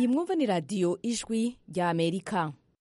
iyi mwumva ni radiyo ijwi rya amerika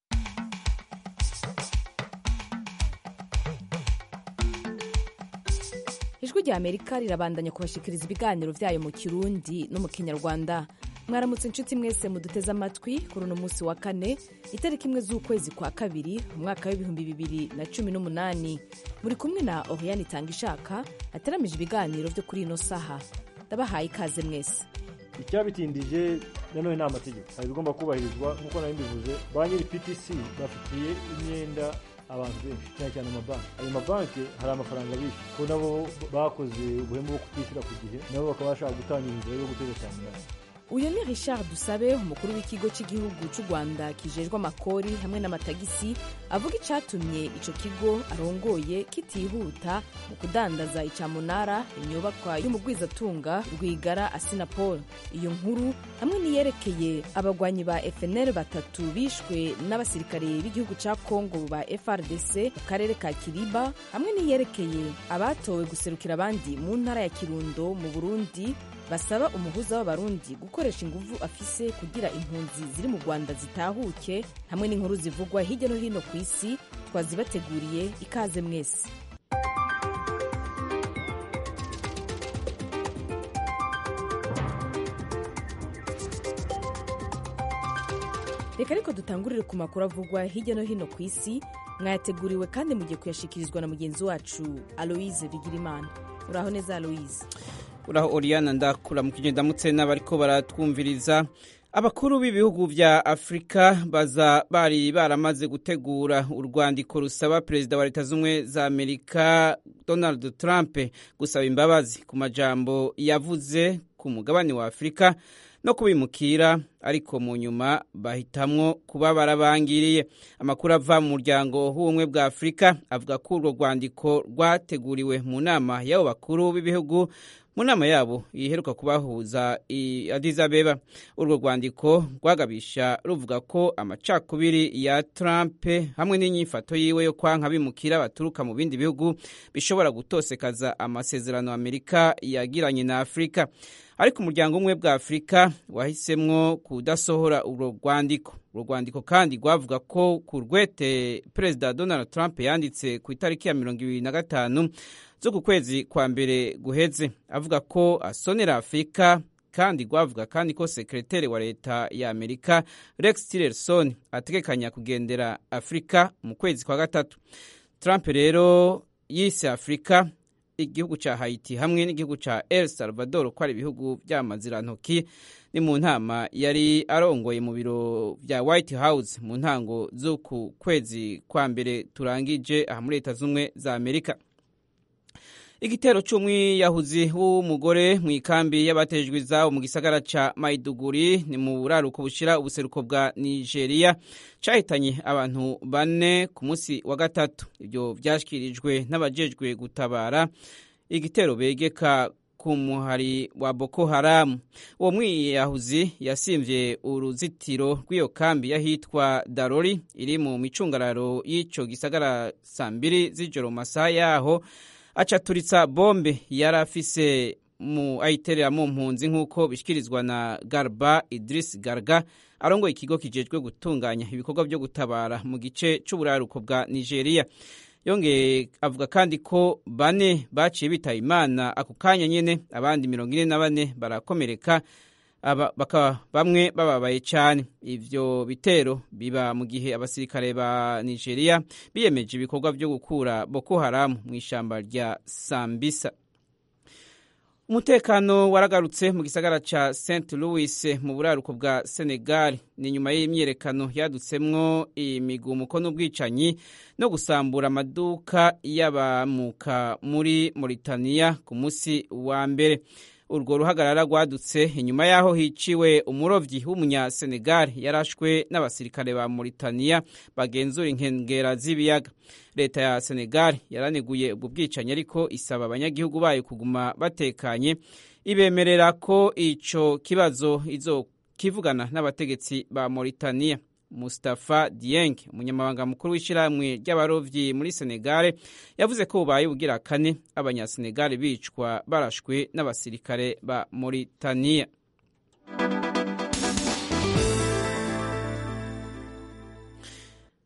ijwi rya amerika rirabandanya kubashikiriza ibiganiro byayo mu kirundi no mu kinyarwanda mwaramutse inshuti mwese muduteze amatwi kuri uno munsi wa kane itariki imwe z'ukwezi kwa kabiri umwaka w'ibihumbi bibiri na cumi n'umunani muri kumwe na oriyani itanga ishaka ateramije ibiganiro byo kuri ino saha ndabahaye ikaze mwese icyabitindije nanone ni amategeko hari ibigomba kubahirizwa nk'uko nari mbivuze ba nyiri ptc bafitiye imyenda abantu benshi cyane cyane amabanki ayo mabanki hari amafaranga bishyura ko nabo bakoze ubuhemu bwo kutishyura ku gihe nabo bakaba bashaka gutangira inzira yo guteza cyane uyu ni richard dusabe umukuru w'ikigo cy'igihugu cy'u rwanda kijejwe amakori hamwe n'amatagisi avuga icyatumye icyo kigo arongoye kitihuta mu kudandaza icyamunara inyubakwa y'umugwizatunga rwigara asinapol iyo nkuru hamwe n'iyerekeye abagwanyi ba fnl batatu bishwe n'abasirikare b'igihugu cya congo ba frdc mu karere ka kiriba hamwe n'iyerekeye abatowe guserukira abandi mu ntara ya kirundo mu burundi basaba umuhuza w'abarundi gukoresha inguvu afise kugira impunzi ziri mu rwanda zitahuke hamwe n'inkuru zivugwa hirya no hino ku isi twazibateguriye ikaze mwese reka ariko dutangurire ku makuru avugwa hirya no hino ku isi mwayateguriwe kandi mugiye kuyashikirizwa na mugenzi wacu aloise bigirimana uraho neza aloise uraho oriyana ndakura mu kigenda ndamutse n'abariko baratwumviriza abakuru b'ibihugu vya afurika baza bari baramaze gutegura urwandiko rusaba perezida wa leta z'ubumwe za amerika donald trump gusaba imbabazi ku majambo yavuze ku mugabane wa afurika no kubimukira ariko mu nyuma bahitamwo kuba barabangiriye amakuru ava mu muryango w'ubumwe bwa afurika avuga ko urwo rwandiko rwateguriwe mu nama y'abo bakuru b'ibihugu mu nama yabo iheruka kubahuza i Addis Abeba urwo rwandiko rwagabisha ruvuga ko amacakubiri ya Trump hamwe n'inyifato yiwe yo kwanka bimukira baturuka mu bindi bihugu bishobora gutosekaza amasezerano Amerika yagiranye na Afurika ariko umuryango umwe bwa Afurika wahisemwo kudasohora urwo rwandiko urwo rwandiko kandi rwavuga ko ku rwete Perezida Donald Trump yanditse ku itariki ya mirongo ibiri na gatanu zo ku kwezi kwa mbere guheze avuga ko asonera afurika kandi rwavuga kandi ko sekreteri wa leta ya amerika rex tillerson ategekanya kugendera afurika mu kwezi kwa gatatu trump rero yise afurika igihugu cya haiti hamwe n'igihugu cya el salvador ko ari ibihugu by'amazirantoki ni mu nama yari arongoye mu biro bya white house mu ntango z'uku kwezi kwa mbere turangije aha muri leta z'ubumwe za amerika igitero c'umwiyahuzi w'umugore mu ikambi y'abatejwe izabo mu gisagara ca maiduguri ni mu buraruko bushira ubuseruko bwa nigeria cahitanye abantu bane ku munsi wa gatatu ivyo vyashikirijwe n'abajejwe gutabara igitero begeka ku muhari wa boko haramu uwo mwiyahuzi yasimvye uruzitiro rw'iyo kambi yahitwa darori iri mu micungararo y'ico gisagara saa mbiri z'ijoro mu masaha yaho acaturitsa bombe yari afise mu ayiterera mu mpunzi nk'uko bishyikirizwa na garba idris garga arongoye ikigo kijejwe gutunganya ibikorwa byo gutabara mu gice c'uburaruko bwa nigeria yongeye avuga kandi ko bane baciye bitaba imana ako kanya nyene abandi mirongo ine na bane barakomereka bakaba bamwe bababaye cyane ivyo bitero biba mu gihe abasirikare ba nigeria biyemeje ibikorwa byo gukura boko haramu mu ishamba rya sambisa umutekano waragarutse mu gisagara ca st louis mu buraruko bwa senegal ni nyuma y'imyiyerekano yadutsemwo imigumuko n'ubwicanyi no gusambura amaduka y'abamuka muri mauritania ku munsi wa mbere urwo ruhagarara rwadutse inyuma y'aho hiciwe umurovyi w'umunyasenegal yarashwe n'abasirikare ba mauritania bagenzura inkengera z'ibiyaga leta ya senegal yaraneguye ubwo bwicanyi ariko isaba abanyagihugu bayo kuguma batekanye ibemerera ko ico kibazo izokivugana n'abategetsi ba mauritania Mustafa Dieng umunyamabanga mukuru w'ishyirahamwe ry'abarovyi muri Senegal yavuze ko bubaye bugira kane abanyasenegal bicwa barashwe n'abasirikare ba Mauritania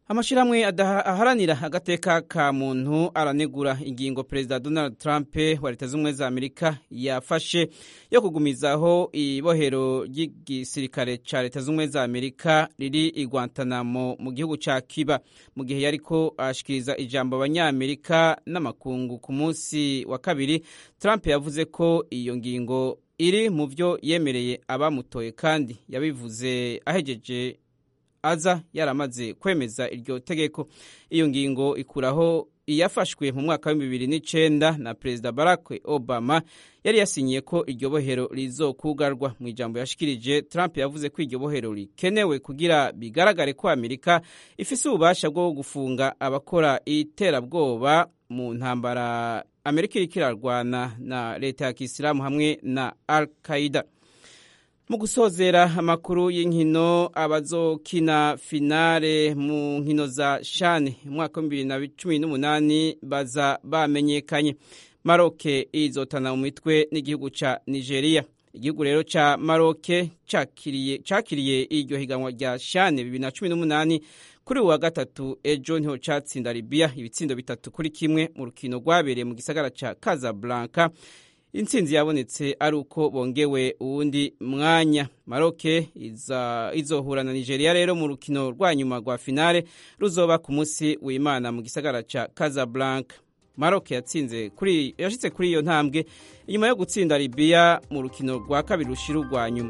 amashyirahamwe aharanira agateka ka muntu aranegura ingingo perezida donald trump wa leta z'ubumwe za amerika yafashe yo kugumizaho ibohero ry'igisirikare cya leta z'ubumwe za amerika riri i guantanamo mu gihugu cya kiba mu gihe yariko ashikiriza ijambo abanyamerika n'amakungu ku munsi wa kabiri trump yavuze ko iyo ngingo iri mu byo yemereye abamutoye kandi yabivuze ahegeje aza yaramaze kwemeza iryo tegeko iyo ngingo ikuraho iyafashwe mu mwaka w'ibihumbi bibiri n'icenda na perezida barack obama yari yasinyiye ko iryo bohero rizokugarwa mu ijambo yashikirije trump yavuze ko iryo bohero rikenewe kugira bigaragare ko amerika ifise ububasha bwo gufunga abakora iterabwoba mu ntambara amerika iriko irarwana na leta ya kisilamu hamwe na al qaida mu gusozera amakuru y'inkino abazokina finale mu nkino za shane umwaka w'ibihumbi bibiri na cumi n'umunani baza bamenyekanye maroke izotana mu mitwe n'igihugu ca nigeria igihugu rero ca maroke cakiriye iryo higanwa rya shane bibiri na cumi n'umunani kuri uwa gatatu ejo niho catsinda libiya ibitsindo bitatu kuri kimwe mu rukino rwabereye mu gisagara ca casablanca intsinzi yabonetse ari uko bongewe uwundi mwanya maroke izohura na nigeria rero mu rukino rwa nyuma rwa finale ruzoba ku munsi w'imana mu gisagara ca casablanca maroke yatsinze kuri yashitse kuri iyo ntambwe inyuma yo gutsinda libiya mu rukino rwa kabiri rushira urwa nyuma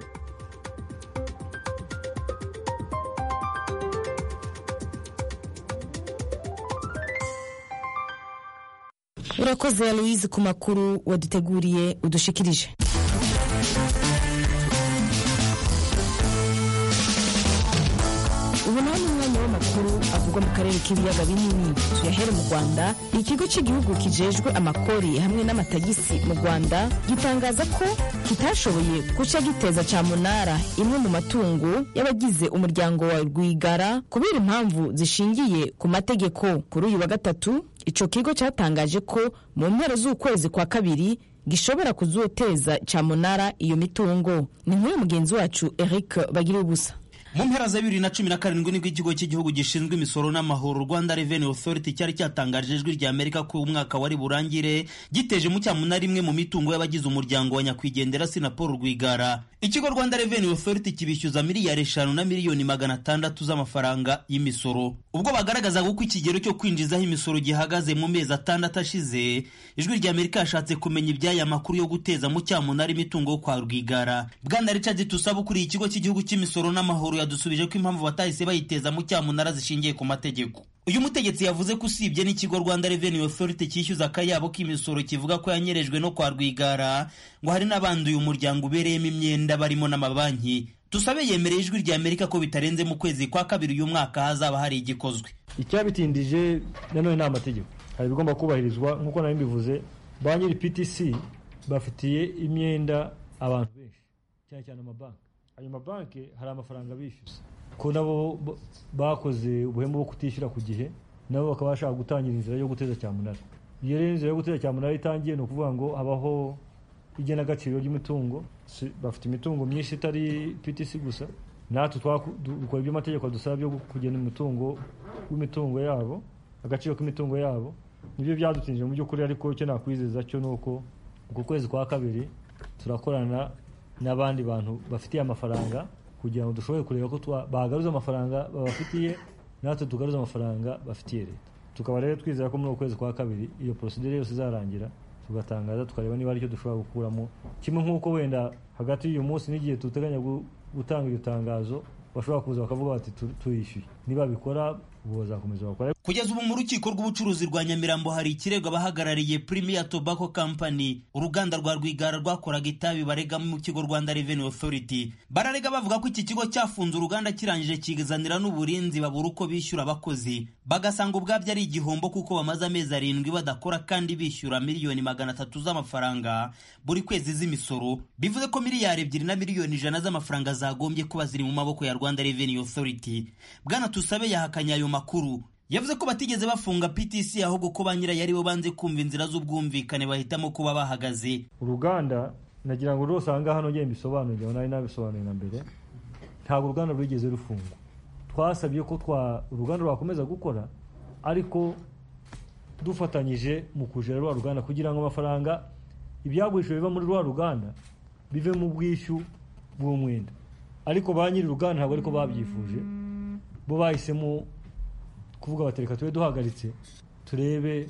urakoze aloise ku makuru waduteguriye udushikirije ubu naho ni umwanya w'amakuru avugwa mu karere k'ibiyaga binini tuyahere mu rwanda ikigo cy'igihugu kijejwe amakori hamwe n'amatagisi mu rwanda gitangaza ko kitashoboye guca giteza cyamunara imwe mu matungo y'abagize umuryango wa rwigara kubera impamvu zishingiye ku mategeko kuri uyu wa gatatu ico kigo cyatangaje ko mu mpera z'ukwezi kwa kabiri gishobora kuzoteza cyamunara iyo mitungo ni nk'uyu mugenzi wacu eric bagira ubusa mu mpera za bibiri na cumi na karindwi nibwo ikigo cy'igihugu gishinzwe imisoro n'amahoro rwanda revenue authority cyari cyatangarije ijwi rya amerika ko umwaka wari burangire giteje mu cyamunara imwe mu mitungo y'abagize umuryango wa nyakwigendera sinapol rwigara ikigo rwanda revenue authority kibishyuza miliyari eshanu na miliyoni magana atandatu z'amafaranga y'imisoro ubwo bagaragazaga uko ikigero cyo kwinjizaho imisoro gihagaze mu mezi atandatu ashize ijwi rya amerika yashatse kumenya iby'aya makuru yo guteza mu cyamunara imitungo yo kwa rwigara bwana richard tusaba ukuriye ikigo cy'igihugu cy'imisoro n'amahoro yadusubije ko impamvu batahise bayiteza mu cyamunara zishingiye ku mategeko uyu mutegetsi yavuze ko usibye n'ikigo rwanda revenue authority cyishyuza akayabo k'imisoro kivuga ko yanyerejwe no kwa rwigara ngo hari n'abandi uyu muryango ubereyemo imyenda barimo n'amabanki tusabe yemereye ijwi rya amerika ko bitarenze mu kwezi kwa kabiri uyu mwaka hazaba hari igikozwe icyabitindije nanone ni amategeko hari ibigomba kubahirizwa nk'uko nari mbivuze ba nyiri ptc bafitiye imyenda abantu benshi cyane cyane amabanki ayo mabanki hari amafaranga bishyuza ko nabo bakoze ubuhemu bwo kutishyura ku gihe nabo bakaba bashaka gutangira inzira yo guteza cyamunara iyo rero inzira yo guteza cyamunara itangiye ni ukuvuga ngo habaho igenagaciro ry'imitungo bafite imitungo myinshi itari ptc gusa natwe dukora ibyo amategeko adusaba byo kugena umutungo w'imitungo yabo agaciro k'imitungo yabo nibyo byadutinije mu by'ukuri ariko icyo nakwizeza cyo ni uko uku kwezi kwa kabiri turakorana n'abandi bantu bafitiye amafaranga kugira ngo dushobore kureba ko bagaruza amafaranga babafitiye natwe tugaruza amafaranga bafitiye leta tukaba rero twizera ko muri uku kwezi kwa kabiri iyo porosidire yose izarangira tugatangaza tukareba niba aricyo dushobora gukuramo kimwe nk'uko wenda hagati y'uyu munsi n'igihe duteganya gutanga iryo tangazo bashobora kuza bakavuga bati tuyishyuye niba bikora ubu bazakomeza bakora kugeza ubu mu rukiko rw'ubucuruzi rwa nyamirambo hari ikirego abahagarariye premier tobacco company uruganda rwa rwigara rwakoraga itabi barega mu kigo rwanda revenue authority bararega bavuga ko iki kigo cyafunze uruganda kirangije kigazanira n'uburinzi babura uko bishyura abakozi bagasanga ubwabyo ari igihombo kuko bamaze amezi arindwi badakora kandi bishyura miliyoni magana atatu z'amafaranga buri kwezi z'imisoro bivuze ko miliyari ebyiri na miliyoni ijana z'amafaranga zagombye kuba ziri mu maboko ya rwanda revenue authority bwana tusabe yahakanye ayo makuru yavuze ko batigeze bafunga ptc ahubwo ko ba nyirayo aribo banze kumva inzira z'ubwumvikane bahitamo kuba bahagaze uruganda nagira ngo rwose aha ngaha nongere mbisobanurire nari nabisobanuye na mbere ntabwo uruganda rwigeze rufungwa twasabye ko twa uruganda rwakomeza gukora ariko dufatanyije mu kujera rwa ruganda kugira ngo amafaranga ibyagurishijwe biva muri rwa ruganda bive mu bwishyu bw'umwenda ariko ba nyiri uruganda ntabwo ariko babyifuje bo bahisemo kuvuga bati reka tube duhagaritse turebe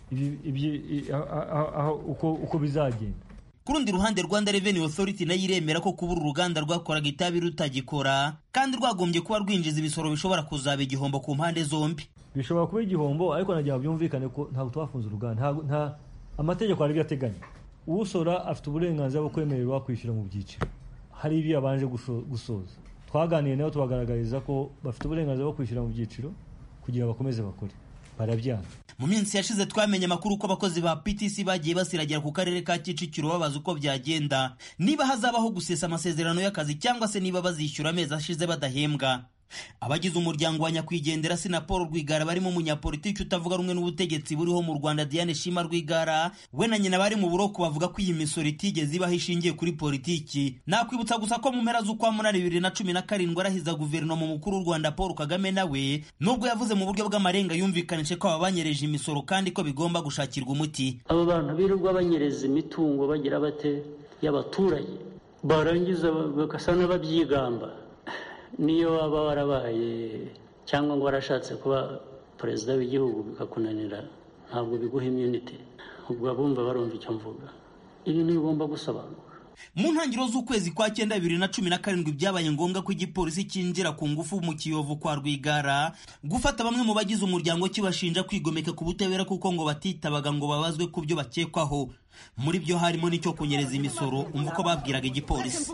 uko bizagenda ku rundi ruhande rwanda revenue authority nayo iremera ko kuba uru ruganda rwakoraga itabi rutagikora kandi rwagombye kuba rwinjiza ibisoro bishobora kuzaba igihombo ku mpande zombi bishobora kuba igihombo ariko nagira byumvikane ko ntabwo twafunze uruganda nta amategeko hari ibyo ateganya usora afite uburenganzira bwo kwemererwa kwishyura mu byiciro hari ibyo yabanje gusoza twaganiriye nabo tubagaragariza ko bafite uburenganzira bwo kwishyura mu byiciro kugira bakomeze bakore barabyanga mu minsi yashize twamenye amakuru ko abakozi ba PTC bagiye basiragira ku karere ka Kicukiro babaza uko byagenda niba hazabaho gusesa amasezerano y'akazi cyangwa se niba bazishyura amezi ashize badahembwa abagize umuryango wa nyakwigendera sina paul rwigara barimo umunyapolitiki utavuga rumwe n'ubutegetsi buriho mu rwanda diane shima rwigara we na nyina bari mu buroko bavuga ko iyi misoro itigeze ibaho ishingiye kuri politiki nakwibutsa gusa ko mu mpera z'ukwa munani bibiri na cumi na karindwi arahiza guverinoma mukuru w'u rwanda paul kagame nawe nubwo yavuze mu buryo bw'amarenga yumvikanije ko aba banyereje imisoro kandi ko bigomba gushakirwa umuti abo bantu birirwa banyereza imitungo bagira bate y'abaturage barangiza bagasa n'ababyigamba niyo waba warabaye cyangwa ngo warashatse kuba perezida w'igihugu bikakunanira ntabwo biguha imyunite ubwo abumva barumva icyo mvuga ibintu bigomba gusobanuka mu ntangiriro z'ukwezi kwa cyenda bibiri na cumi na karindwi byabaye ngombwa ko igipolisi cyinjira ku ngufu mu kiyovu kwa rwigara gufata bamwe mu bagize umuryango kibashinja kwigomeka ku butabera kuko ngo batitabaga ngo babazwe ku byo bakekwaho muri byo harimo n'icyo kunyereza imisoro umva uko babwiraga igipolisi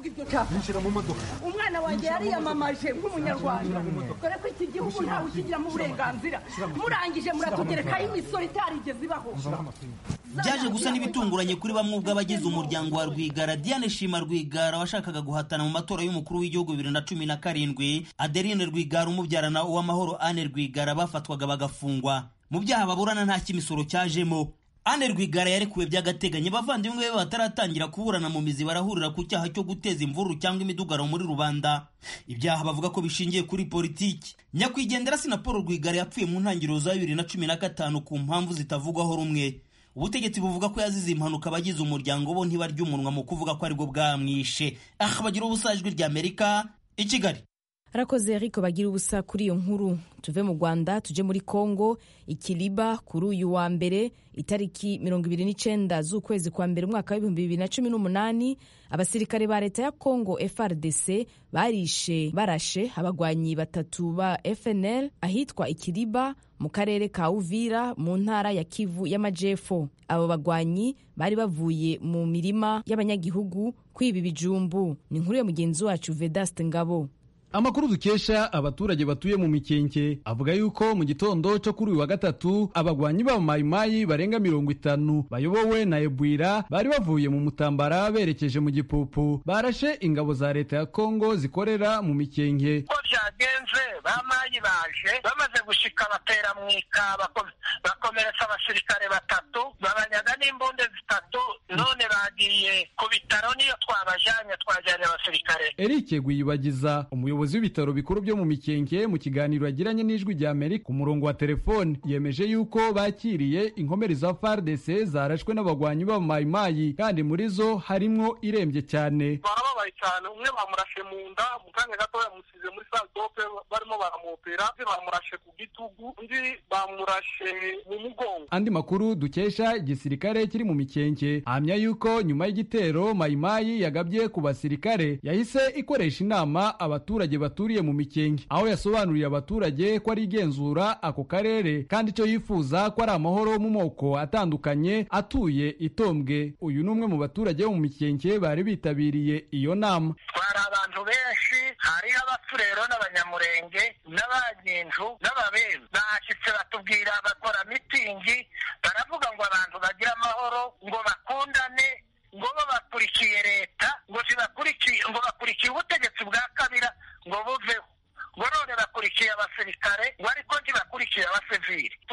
umwana wanjye yariyamamaje nk'umunyarwanda dore ko iki gihugu ntawe ukigiramo uburenganzira murangije muratugerekaho imisoro itarigeze ibaho byaje gusa n'ibitunguranye kuri bamwe ubwo abagize umuryango wa rwigara diane shima rwigara washakaga guhatana mu matora y'umukuru w'igihugu bibiri na cumi na karindwi adeline rwigara umubyarana uwamahoro ane rwigara bafatwaga bagafungwa mu byaha baburana nta cy'imisoro cyajemo Anne Rwigara yarekuwe by'agateganyo bavandimwe be bataratangira kuburana mu mizi barahurira ku cyaha cyo guteza imvururu cyangwa imidugaro muri rubanda ibyaha bavuga ko bishingiye kuri politiki nyakwigendera sina Paul Rwigara yapfuye mu ntangiriro za bibiri na cumi na gatanu ku mpamvu zitavugwaho rumwe ubutegetsi buvuga ko yazize impanuka abagize umuryango bo ntibarya umunwa mu kuvuga ko aribwo bwamwishe aha bagira ubusa ijwi rya Amerika i Kigali arakoze Eric bagira ubusa kuri iyo nkuru tuve mu rwanda tujye muri congo ikiriba kuri uyu wa mbere itariki mirongo ibiri n'icyenda z'ukwezi kwa mbere umwaka w'ibihumbi bibiri na cumi n'umunani abasirikare ba leta ya congo frdc barishe barashe abagwanyi batatu ba fnl ahitwa ikiriba mu karere ka uvira mu ntara ya kivu y'amajepfo abo bagwanyi bari bavuye mu mirima y'abanyagihugu kwiba ibijumbu ni inkuru ya mugenzi wacu vedaste ngabo amakuru dukesha abaturage batuye mu mikenke avuga yuko mu gitondo cyo kuri uyu wa gatatu abagwanyi b'abamayimayi barenga mirongo itanu bayobowe na ebwira bari bavuye mu mutambara berekeje mu gipupu barashe ingabo za leta ya kongo zikorera mu mikenke uko byagenze bamayi baje bamaze gushika batera mu ika bakomeretsa abasirikare batatu babanyaga n'imbunde zitatu none bagiye ku bitaro niyo twabajanye twajyanye abasirikare eric guyibagiza umuyobozi umuyobozi w'ibitaro bikuru byo mu mikenke mu kiganiro yagiranye n'ijwi rya amerika ku murongo wa telefone yemeje yuko bakiriye inkomeri za fardc zarashwe n'abagwanyi b'abamayimayi kandi muri zo harimwo irembye cyane barababaye cyane umwe bamurashe mu nda mu kanya gato yamusize muri sandope barimo baramopera undi bamurashe ku gitugu undi bamurashe mu mugongo andi makuru dukesha igisirikare kiri mu mikenke ahamya yuko nyuma y'igitero mayimayi yagabye ku basirikare yahise ikoresha inama abaturage baturiye mu mikenke aho yasobanuriye abaturage ko ari igenzura ako karere kandi icyo yifuza ko ari amahoro mu moko atandukanye atuye itombwe uyu ni umwe mu baturage bo mu mikenke bari bitabiriye iyo nama twari abantu benshi hariho abafurero n'abanyamurenge n'abanyinju n'ababembe bashyitse batubwira bakora mitingi baravuga ngo abantu bagire amahoro ngo bakundane ngo bo bakurikiye leta ngo zibakurikiye ngo bakurikiye ubutegetsi bwa kabira ngo buveho ngo none bakurikiye abasirikare ngo ariko ntibakurikiye abasivili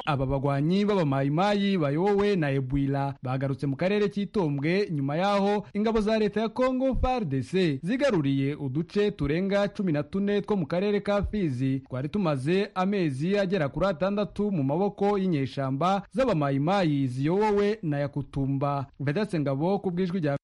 aba bagwanyi b'abamayimayi bayobowe na ebwila bagarutse mu karere cy'itombwe nyuma y'aho ingabo za leta ya kongo fardc zigaruriye uduce turenga cumi na tune two mu karere ka fizi twari tumaze amezi agera kuri atandatu mu maboko y'inyeshamba z'abamayimayi ziyobowe na yakutumba vedatse ngabo ku bw'ijwi rya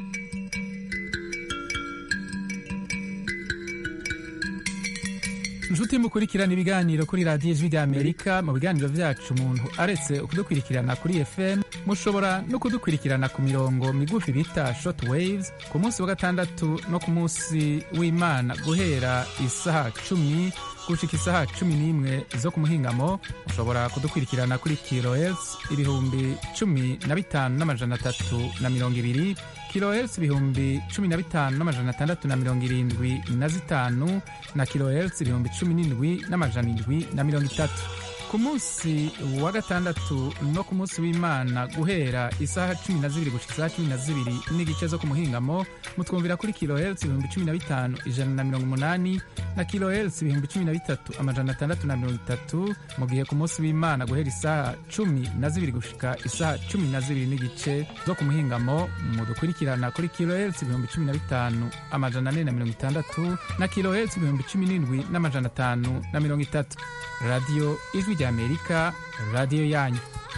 inshuti mukurikirana ibiganiro kuri radiyo ijwi ry'amerika mu biganiro byacu umuntu aretse kudukurikirana kuri fm mushobora no kudukurikirana ku mirongo migufi bita short waves ku munsi wa gatandatu no ku munsi w'imana guhera isaha cumi gushika isaha cumi n'imwe zo ku muhingamo mushobora kudukurikirana kuri kilohertz ibihumbi cumi na bitanu n'amajana atatu na mirongo ibiri kilohertz ibihumbi cumi na bitanu n'amajana atandatu na mirongo irindwi na zitanu na kilohertz ibihumbi cumi n'indwi n'amajana indwi na mirongo itatu ku munsi wa gatandatu no ku munsi w'imana guhera isaha cumi na zibiri gushika isaha cumi na zibiri n'igice zo ku muhingamo mutwumvira kuri kilohertz ibihumbi cumi na bitanu ijana na mirongo umunani na kilohertz ibihumbi cumi na bitatu amajana atandatu na mirongo itatu mu gihe ku munsi w'imana guhera isaha cumi na zibiri gushika isaha cumi na zibiri n'igice zo ku muhingamo mudukurikirana kuri kilohertz ibihumbi cumi na bitanu amajana ane na mirongo itandatu na kilohertz ibihumbi cumi n'indwi n'amajana atanu na mirongo itatu radiyo ijwi ry'amerika radiyo yanyu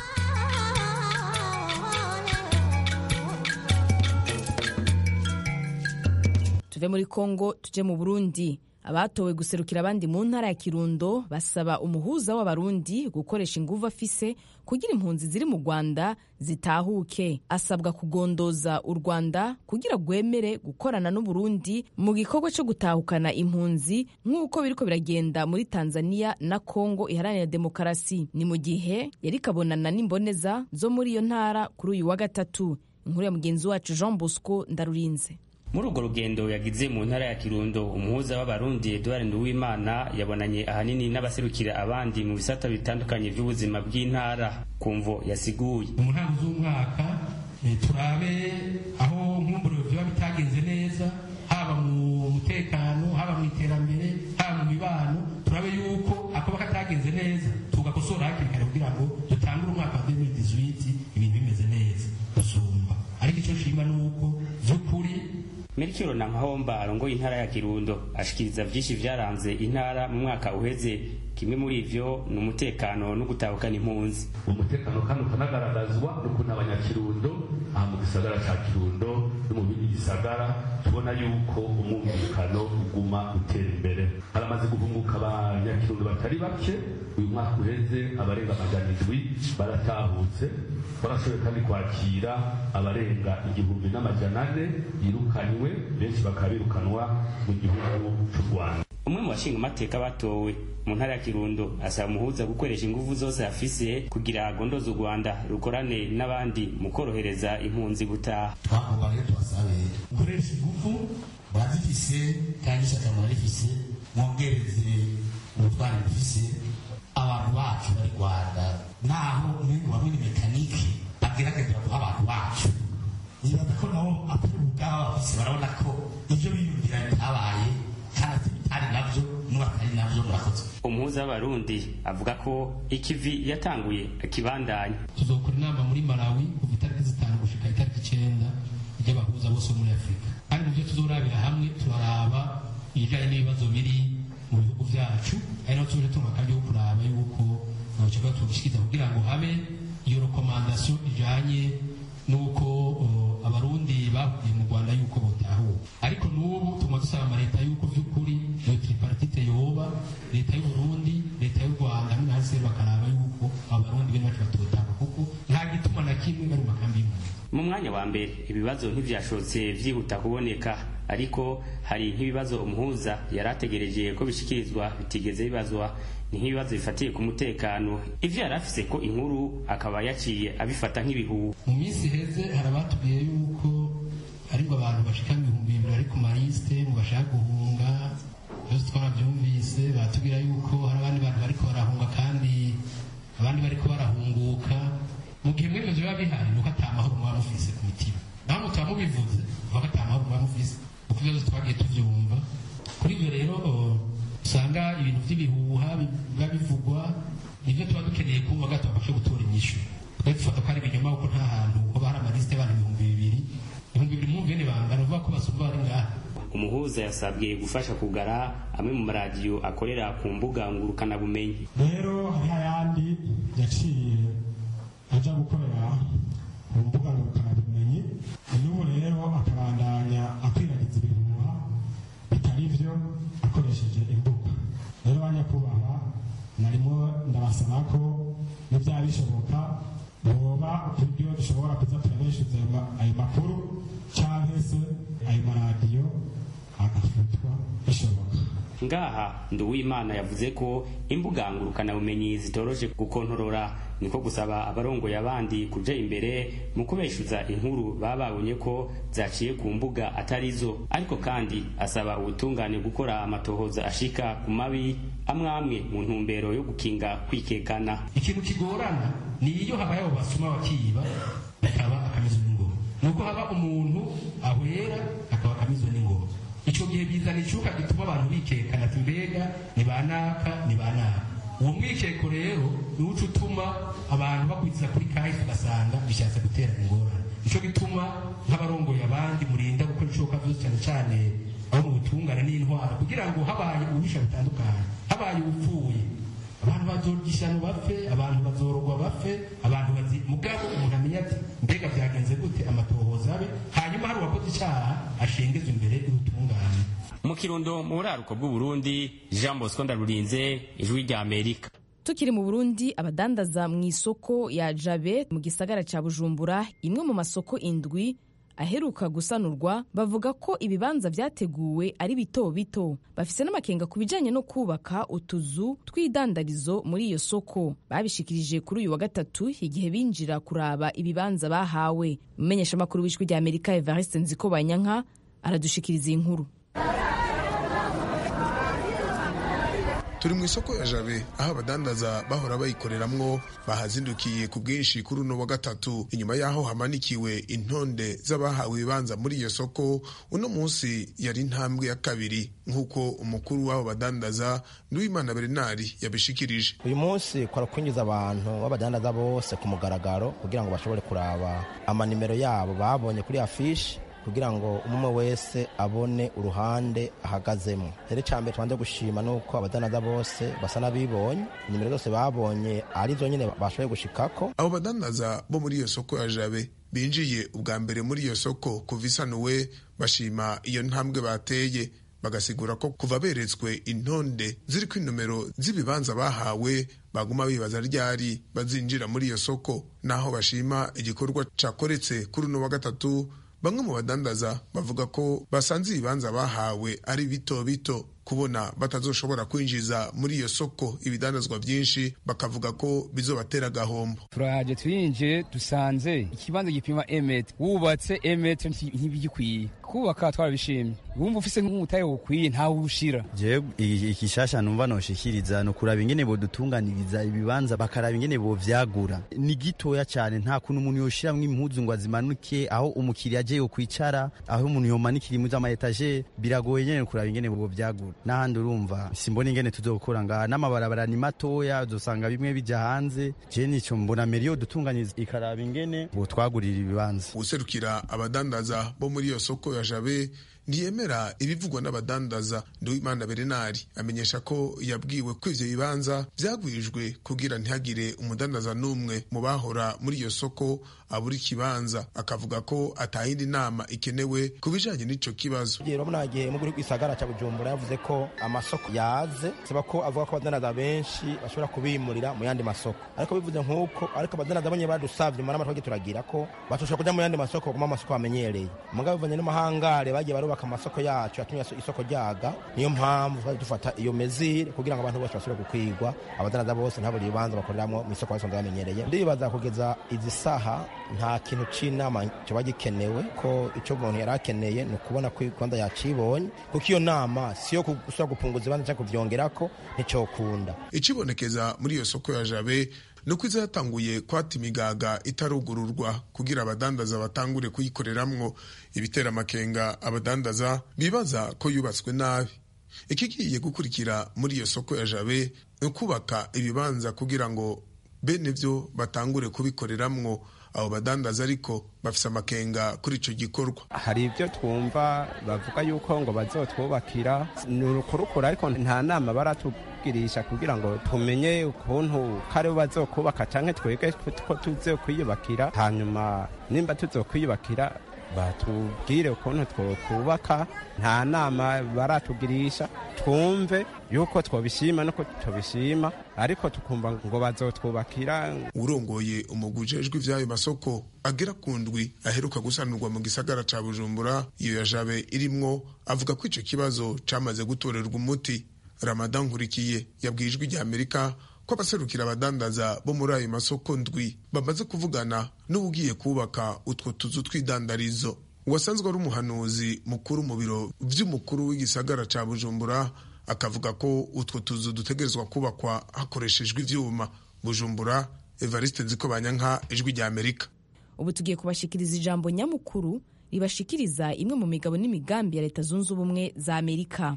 tuve muri kongo tuje mu burundi abatowe guserukira abandi mu ntara ya kirundo basaba umuhuza w'abarundi gukoresha inguvu afise kugira impunzi ziri mu rwanda zitahuke asabwa kugondoza u rwanda kugira rwemere gukorana n'uburundi mu gikorwa cyo gutahukana impunzi nk'uko biriko biragenda muri tanzania na kongo iharanira demokarasi ni mu gihe yari kabonana n'imboneza zo muri iyo ntara kuri uyu wa gatatu inkuru ya mugenzi wacu jean bosco ndarurinze muri urwo rugendo yagize mu ntara ya kirundo umuhuza w'abarundi eduard nduwimana yabonanye ahanini n'abaserukira abandi mu bisata bitandukanye by'ubuzima bw'intara ku mvo yasiguye mu ntango z'umwaka turabe aho nkumbure biba bitagenze neza haba mu mutekano haba mu iterambere haba mu mibano turabe yuko akoba katagenze neza tugakosora hakiri kare kugira ngo dutangure umwaka wa 2018 ibintu bimeze neza gusumba ariko icyo nshima ni uko by'ukuri Melchior Nankahomba arongoye intara ya Kirundo ashikiriza vyinshi vyaranze intara mu mwaka uheze kimwe muri ivyo ni umutekano no gutahukana impunzi umutekano kandi ukanagaragazwa n'ukuntu abanyakirundo aha mu gisagara ca kirundo no mu bindi gisagara tubona yuko umwumvikano uguma utera imbere haramaze guhunguka abanyakirundo batari bake uyu mwaka uheze abarenga amajana indwi baratahutse barashoboye kandi kwakira abarenga igihumbi n'amajana ane yirukanywe benshi bakaba birukanwa mu gihugu c'u rwanda umwe mu bashinga amateka batowe mu ntara ya kirundo asaba umuhuza gukoresha ingufu zose afise kugira agondoze u rwanda rukorane n'abandi mu korohereza impunzi gutaha twakuba rero tubasabe gukoresha ingufu murazifise kandi ishyaka murarifise mwongereze ubutwari bufise abantu bacu bari rwanda naho umwenge wa mwene mekanike agerageza guha abantu bacu nibaza ko nabo atari ubwabo bafise barabona ko ibyo biyumvira bitabaye kandi bitari nabyo n'ubatari nabyo murakoze umuhuza w'abarundi avuga ko ikivi yatanguye akibandanya tuzokora inama muri malawi kuva itariki zitanu gushika itariki icenda ry'abahuza bose bo muri afurika kandi muvyo tuzorabira hamwe turaraba ibijanye n'ibibazo biri mu bihugu vyacu ari naho tuje tunga kandi yo kuraba yuko nocoba tugishikiza kugira ngo habe iyo rekomandasiyo ijanye n'uko abarundi bavuye mu rwanda yuko botahuka ariko n'ubu tuguma dusaba amaleta yuko vy'ukuri iyo tripartite yoba leta y'uburundi leta y'u rwanda hamwe na hasi bakaraba yuko abarundi bene bacu batotaha kuko nta gituma na kimwe bari mu makambi y'impunzi mu mwanya wa mbere ibibazo ntivyashotse vyihuta kuboneka ariko hari nk'ibibazo umuhuza yari ategereje ko bishikirizwa bitigeze bibazwa ni nk'ibibazo bifatiye ku mutekano ivyo yari afise ko inkuru akaba yaciye abifata nk'ibihuha mu minsi iheze hari abatubwiye yuko ariko abantu bashika ibihumbi bibiri bari ku malisite mu bashaka guhunga byose twarabyumvise batubwira yuko hari abandi bantu bariko barahunga kandi abandi bariko barahunguka mu gihe mwebwe biba bihari nuko ata mahoro muba mufise ku mitima naho mutaba mubivuze uvuga ko ata mahoro muba mufise kuko ibibazo twagiye tuvyumva kuri ivyo rero usanga ibintu vy'ibihuha biba bivugwa nibyo tuba dukeneye kumva gato babashe gutora inyishu twe dufata ko ari ibinyoma kuko nta hantu hoba hari amalisite y'abantu ibihumbi bibiri ibihumbi bibiri mwumviye ni bangana uvuga ko basumba bari ngaha umuhuza yasabwe gufasha kugara amwe mu maradiyo akorera ku mbuga ngurukanabumenyi rero hariho ayandi yaciye ajya gukorera ku mbuga ngurukanabumenyi n'ubu rero akabandanya akwiragiza ibihuha bitari byo akoresheje imbuga rero ba nyakubahwa narimo ndabasaba ko nibyaba bishoboka boba uburyo dushobora kuza turabeshuza ayo makuru cyangwa se ayo maradiyo agafutwa bishoboka ngaha nduwimana yavuze ko imbuga ngurukanabumenyi zitoroshe gukontorora niko gusaba abarongoye abandi kuja imbere mu kubeshuza inkuru baba babonye ko zaciye ku mbuga atari zo ariko kandi asaba ubutungane gukora amatohoza ashika ku mabi amwe amwe mu ntumbero yo gukinga kwikekana ikintu kigorana ni iyo habaye abo basuma bakiba bakaba akamizwa n'ingoma nuko haba umuntu ahwera akaba akamizwa n'ingoma icyo gihe bizana icyuka gituma abantu bikekana ati mbega ni banaka ni banaka uwo mwikeko rero niwo uca utuma abantu bakurikiza kuri kahise ugasanga bishatse gutera ingorane nicyo gituma nk'abarongoye abandi murinda gukora ibishoboka byose cyane cyane abo mu butungane n'intwaro kugira ngo habaye ububisha butandukanye habaye ubupfuye abantu bazorya bapfe abantu bazorogwa bapfe abantu bazi mugabo umuntu amenya ati mbega byagenze gute amatohoza abe hanyuma hari uwakoze icyaha ashengezwa imbere y'ubutungane mu kirundo mu buraruko bw'uburundi jean bosco ndarurinze ijwi rya amerika tukiri mu burundi abadandaza mu isoko ya jabe mu gisagara cya bujumbura imwe mu masoko indwi aheruka gusanurwa bavuga ko ibibanza byateguwe ari bito bito bafise n'amakenga ku bijyanye no kubaka utuzu tw'idandarizo muri iyo soko babishikirije kuri uyu wa gatatu igihe binjira kuraba ibibanza bahawe umumenyeshamakuru w'ijwi rya amerika evariste nziko banyanka aradushikiriza iyi nkuru turi mu isoko ya jabe aho abadandaza bahora bayikoreramwo bahazindukiye ku bwinshi kuri uno wa gatatu inyuma y'aho hamanikiwe intonde z'abahawe ibibanza muri iyo soko uno munsi yari intambwe ya kabiri nk'uko umukuru w'abo badandaza nduwimana bernard yabishikirije uyu munsi kwara kwinjiza abantu b'abadandaza bose ku mugaragaro kugira ngo bashobore kuraba amanimero yabo babonye kuri afishi kugira ngo umwe wese abone uruhande ahagazemo rero icya mbere tubanze gushima ni uko abadandaza bose basa n'abibonye nimero zose babonye ari zo nyine bashoboye gushikako abo badandaza bo muri iyo soko ya jabe binjiye ubwa mbere muri iyo soko kuva isanuwe bashima iyo ntambwe bateye bagasigura ko kuva beretswe intonde ziri ku inomero z'ibibanza bahawe baguma bibaza ryari bazinjira muri iyo soko naho bashima igikorwa cakoretse kuri uno wa gatatu bamwe mu badandaza bavuga ko basanze ibibanza bahawe ari bito bito kubona batazoshobora kwinjiza muri iyo soko ibidandazwa byinshi bakavuga ko bizobatera agahombo turahaje twinjiye dusanze ikibanza gipima emet wubatse emet ntibigikwiye kubaka twarabishimye wumva ufise nk'umutahe ukwiye ntawe ushira jewe ikishasha numva noshikiriza no kuraba ingene bodutunganiriza ibibanza bakaraba ingene bovyagura ni gitoya cyane nta kuntu umuntu yoshiramwo impuzu ngo azimanuke aho umukiriya aje yokwicara aho umuntu yomanikira impuzu ama etage biragoye nyene kuraba ingene bovyagura n'ahandi urumva simbona ingene tuzokora ngaha n'amabarabara ni matoya uzosanga bimwe bija hanze je nico mbona meriyo dutunganyiriza ikaraba ingene botwagurira ibibanza userukira abadandaza bo muri iyo soko ya jabe ntiyemera ibivugwa n'abadandaza nduwimana berenari amenyesha ko yabwiwe ko ivyo bibanza vyagwijwe kugira ntihagire umudandaza n'umwe mu bahora muri iyo soko abura ikibanza akavuga ko atayindi nama ikenewe ku bijanye n'ico kibazo urabona gihe mu gisagara ca bujumbura yavuze ko amasoko yaze saba ko avuga ko abadandaza benshi bashobora kubimurira mu yandi masoko ariko bivuze nk'uko ariko abadandaza bonye badusavye mu nama turagira ko batoshobora kuja mu yandi masoko kuma amasoko bamenyereye mugabo bivanye n'amahangare bagiye barubaka amasoko yacu yatumye isoko ryaga niyo mpamvu twari dufata iyo mezire kugira ngo abantu bose bashobore gukwigwa abadandaza bose ntaburi ibibanza bakoreramo mu isoko basanzwe bamenyereye ndibaza kugeza izi saha nta kintu c'inama kiba gikenewe ko ico umuntu yari akeneye ni ukubona ko rwanda yacibonye kuko iyo nama siyo gusubira gupunguza ibibanza cyangwa kuvyongerako nticokunda icibonekeza muri iyo soko ya jabe nuko iza yatanguye kwata imigaga itarugururwa kugira abadandaza batangure kuyikoreramwo ibitera amakenga abadandaza bibaza ko yubatswe nabi ikigiye gukurikira muri iyo soko ya jabe ni ukubaka ibibanza kugira ngo bene byo batangure kubikoreramwo abo badandaza ariko bafise amakenga kuri ico gikorwa hari ibyo twumva bavuga yuko ngo bazotwubakira ni urukurukura ariko nta nama baratugirisha kugira ngo tumenye ukuntu kare bazokubaka canke twebwe ko tuzokwiyubakira hanyuma nimba tuzokwiyubakira batubwire ukuntu twokubaka nta nama baratugirisha twumve yuko twobishima nuko tubishima ariko tukumva ngo bazotwubakira urongoye umugwi ujejwe ivy'ayo masoko agera ku ndwi aheruka gusanurwa mu gisagara ca bujumbura iyo ya jabe irimwo avuga ko ico kibazo camaze gutorerwa umuti ramadan nkurikiye yabwiye ijwi rya amerika ko abaserukira abadandaza bo muri ayo masoko ndwi bamaze kuvugana n'ubugiye kubaka utwo tuzu tw'idandarizo uwasanzwe ari umuhanuzi mukuru mu biro vy'umukuru w'igisagara ca bujumbura akavuga ko utwo tuzu dutegerezwa kubakwa hakoreshejwe ivyuma bujumbura evariste nziko banyanka ijwi rya amerika ubu tugiye kubashikiriza ijambo nyamukuru ribashikiriza imwe mu migabo n'imigambi ya leta zunze ubumwe za amerika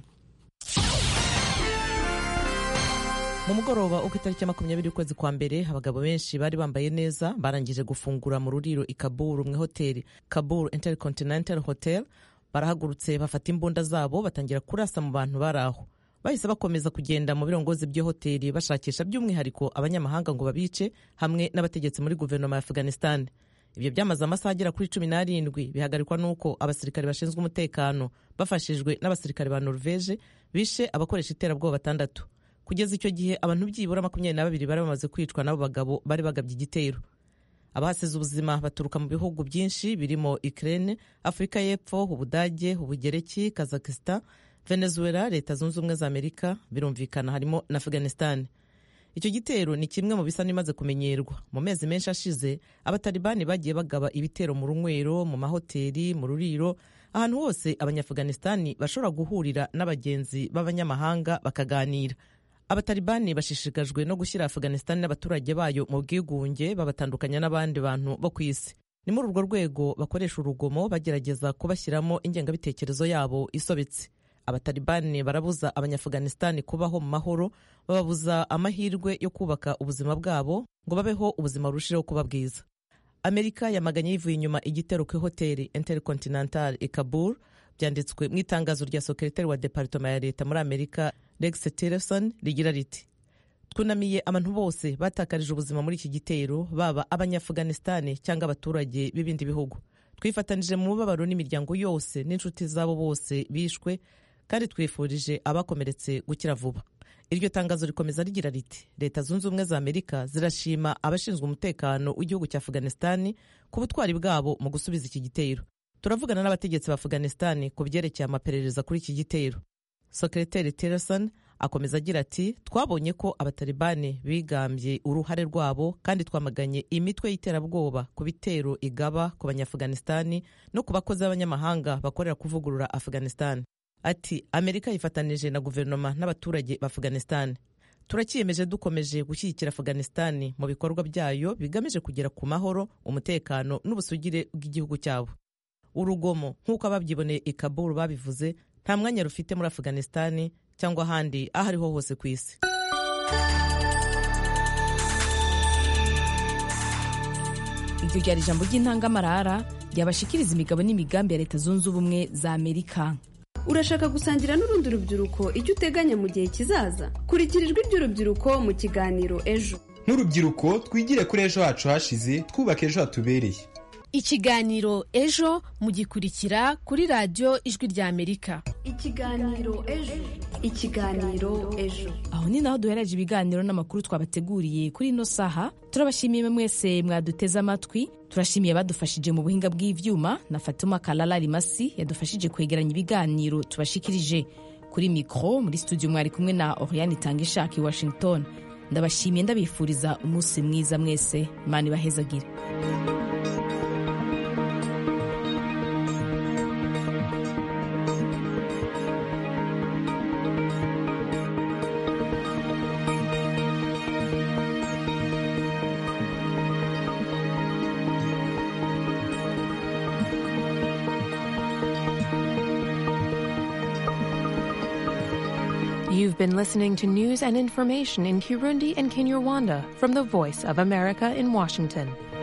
mu mugoroba uko itariki ya makumyabiri ukwezi kwa mbere abagabo benshi bari bambaye neza barangije gufungura mu ruriro i kaburu mu ihoteli kaburu intercontinental hotel barahagurutse bafata imbunda zabo batangira kurasa mu bantu bari aho bahise bakomeza kugenda mu birongozi by'iyo hoteli bashakisha by'umwihariko abanyamahanga ngo babice hamwe n'abategetsi muri guverinoma ya afghanistan ibyo byamaze amasaha agera kuri cumi n'arindwi bihagarikwa n'uko abasirikare bashinzwe umutekano bafashijwe n'abasirikare ba norvege bishe abakoresha iterabwoba batandatu kugeza icyo gihe abantu byibura makumyabiri na babiri bari bamaze kwicwa n'abo bagabo bari bagabye igitero abahasize ubuzima baturuka mu bihugu byinshi birimo Ukraine Afurika y'Epfo Ubudage Ubugereki Kazakhstan Venezuela Leta Zunze Ubumwe za Amerika birumvikana harimo na Afghanistan icyo gitero ni kimwe mu bisa n'imaze kumenyerwa mu mezi menshi ashize abatalibani bagiye bagaba ibitero mu runywero mu mahoteli mu ruriro ahantu hose abanyaafghanistani bashobora guhurira n'abagenzi b'abanyamahanga bakaganira abatalibani bashishikajwe no gushyira afghanistan n'abaturage bayo mu bwigunge babatandukanya n'abandi bantu bo ku isi ni muri urwo rwego bakoresha urugomo bagerageza kubashyiramo ingengabitekerezo yabo isobetse abatalibani barabuza abanyaafghanistan kubaho mu mahoro bababuza amahirwe yo kubaka ubuzima bwabo ngo babeho ubuzima burushijeho kuba bwiza amerika yamaganye yivuye inyuma igitero ku ihoteli intercontinental i kabul byanditswe mu itangazo rya sekretari wa departoma ya leta muri amerika rex tillerson rigira riti twunamiye abantu bose batakarije ubuzima muri iki gitero baba abanyaafghanistan cyangwa abaturage b'ibindi bihugu twifatanije mu mubabaro n'imiryango yose n'inshuti zabo bose bishwe kandi twifurije abakomeretse gukira vuba iryo tangazo rikomeza rigira riti leta zunze ubumwe za amerika zirashima abashinzwe umutekano w'igihugu cya afghanistan ku butwari bwabo mu gusubiza iki gitero turavugana n'abategetsi ba afghanistan ku byerekeye amaperereza kuri iki gitero sekreteri tillerson akomeza agira ati twabonye ko abatalibani bigambye uruhare rwabo kandi twamaganye imitwe y'iterabwoba ku bitero igaba ku banyaafghanistan no ku bakozi b'abanyamahanga bakorera kuvugurura afghanistan ati amerika yifatanije na guverinoma n'abaturage ba afghanistan turakiyemeje dukomeje gushyigikira afghanistan mu bikorwa byayo bigamije kugera ku mahoro umutekano n'ubusugire bw'igihugu cyabo urugomo nk'uko ababyiboneye i kabul babivuze nta mwanya rufite muri afghanistan cyangwa ahandi aho ariho hose ku isi iryo ryari ijambo ry'intangamarara ryabashikiriza imigabo n'imigambi ya leta zunze ubumwe za amerika urashaka gusangira n'urundi rubyiruko icyo uteganya mu gihe kizaza kurikira ijwi ry'urubyiruko mu kiganiro ejo nk'urubyiruko twigire kuri ejo hacu hashize twubaka ejo hatubereye ikiganiro ejo mugikurikira kuri radiyo ijwi rya amerika ikiganiro ejo ikiganiro ejo aho ni naho duhereje ibiganiro n'amakuru twabateguriye kuri ino saha turabashimiye mwese mwaduteze amatwi turashimiye abadufashije mu buhinga bw'ivyuma na fatuma kalala rimasi yadufashije kwegeranya ibiganiro tubashikirije kuri mikro muri studio mwari kumwe na oriane itanga ishaka i washington ndabashimiye ndabifuriza umunsi mwiza mwese imana ibahezagire You've been listening to news and information in Kirundi and Kinyarwanda from the Voice of America in Washington.